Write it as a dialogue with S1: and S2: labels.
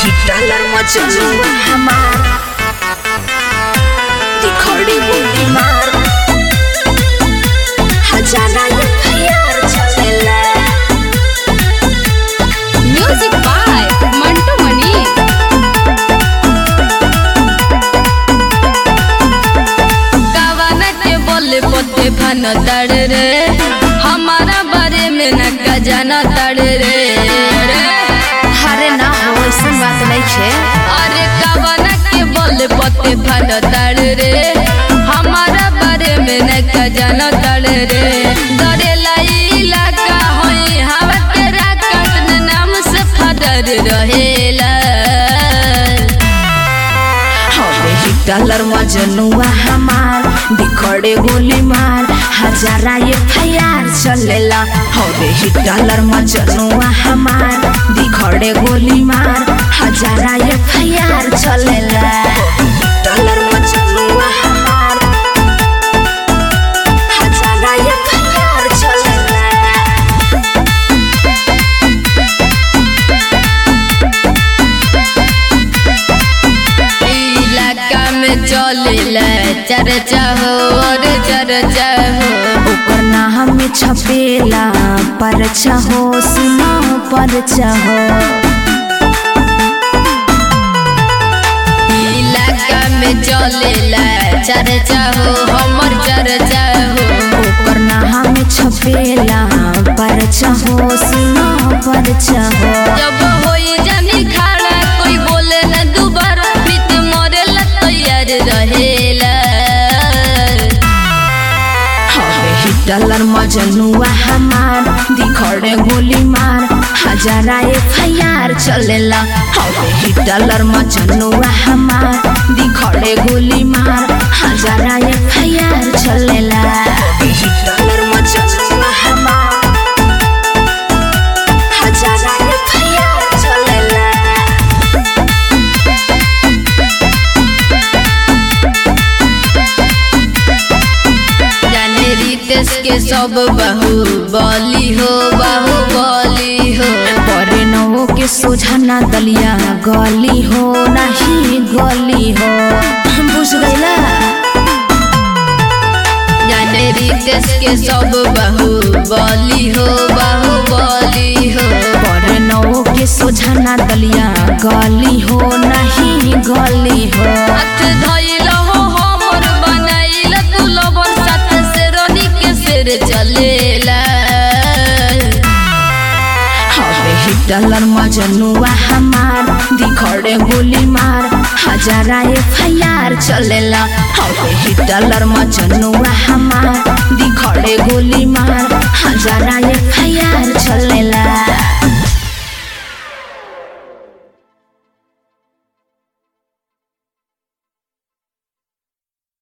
S1: dollar मचलुआ हमार दिखड़ी बुद्धि मार हजारा ये प्यार चलेला
S2: म्यूजिक बाय मंटू मनी कवन के बोले पोते भन तड़ रे हमारा बारे में न का जाना तड़ रे
S1: अरे ना हो ऐसा बात नहीं छे
S2: अरे कवन के बोले पोते भन तड़ रे हमारा बारे में न का जाना तड़ रे डरेला इलाका होई हवा के राकत नाम से फदर रहेला
S1: हवे ही डॉलर मजनुआ हमार दिखड़े गोली मार हजारा ये प्यार चलेला हवे ही डॉलर मजनुआ हमार दिखड़े गोली मार हजारा ये प्यार चलेला डॉलर मजनुआ हमार हजारा ये प्यार चलेला
S2: इलाका में चलेला चर्चा हो और चर्चा हो
S1: ओकर नाम में छपेला परचा हो सुना परचा हो
S2: इलाका में चलेला चर्चा हो हमर चर्चा हो
S1: ओकर नाम में छपेला परचा हो सुना परचा हो
S2: जब होई जानी खड़ा कोई बोले न दोबारा प्रीत मरेला तैयार रहेला
S1: हवे ही डॉलर मजनुआ हमार दिखड़े गोली मार हजारा एफआईआर चलेला हवे ही डॉलर मजनुआ हमार दिखड़े गोली मार हजारा एफआईआर चलेला हवे ही डॉलर मजनुआ हमार हजारा एफआईआर चलेला
S2: जाने रितेश के सब बहु बली हो बहु बली हो
S1: परे नौ के सोझाना दलिया गली हो नहीं गली हो बुझ गईला
S2: जाने रितेश के सब बहु बली हो बहु बली हो
S1: परे नौ के सोझाना दलिया गली हो नहीं गली हो
S2: हाथ धइल हो हमर बनाइल तू लबन साथ से रोनी के सिर चलेला
S1: हवे ही डॉलर मजनुआ हमार दिखड़े गोली मार हजारा एफआईआर चलेला हवे ही डॉलर मजनुआ हमार दिखड़े गोली मार हजारा एफ